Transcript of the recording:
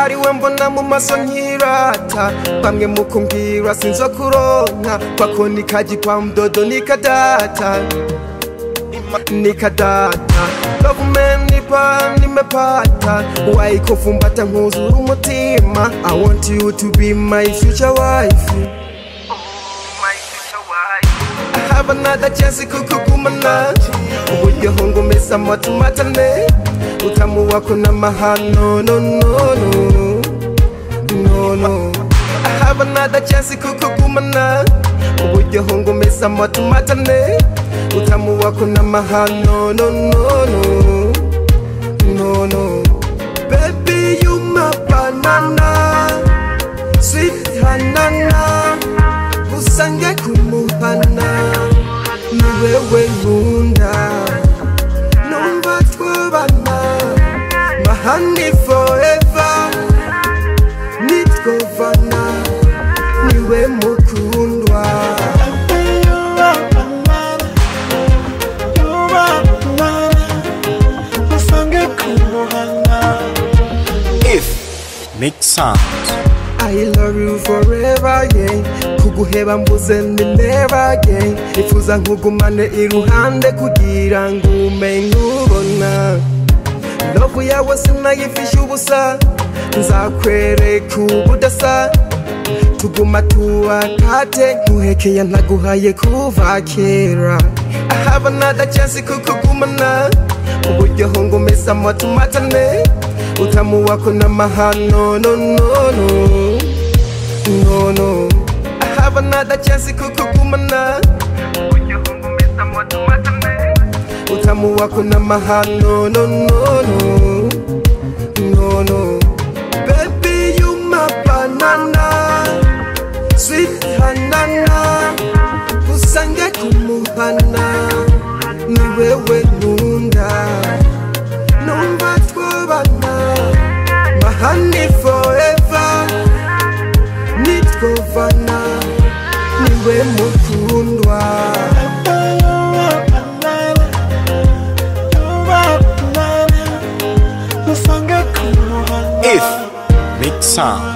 ari we mbona mu maso nkirata bamwe mu kumbwira sinzo kuronka kwako nikaji kwa mdodo nikadata nikadata Government nipa nimepata Wai kufumbata nkuzuru umutima I want you to be my future wife I have another chance kukugumana uburyo ngumesa matumatane utamu wako na mahano no no no no no I have another chance kukugumana uburyo ngumesa matumatane utamu wako na mahano no no no no no baby you my banana sweet hanana usange kumuhana ni wewe nkunda numva twabana mahani forever nitwovana niwe mukundwa If Mix Sound I love you forever yeah kuguheba mbuze ni never again nifuza nkugumane iruhande kugira ngo ume nkubona Love yawe sinayifisha ubusa nzakwereka ubudasa tuguma tuwakate nkuhekeye ntaguhaye kuva kera I have another chance kukugumana uburyo ngumesa matumatane utamu wako na mahano no no no no no I have another chance kukugumana uburyo ngumesa matumatane utamu wako na mahano no no no no no baby you my banana sweet hanana usange kumuhana ni wewe nkunda numva twabana mahani forever nitwovana niwe mukundwa If Mix Sound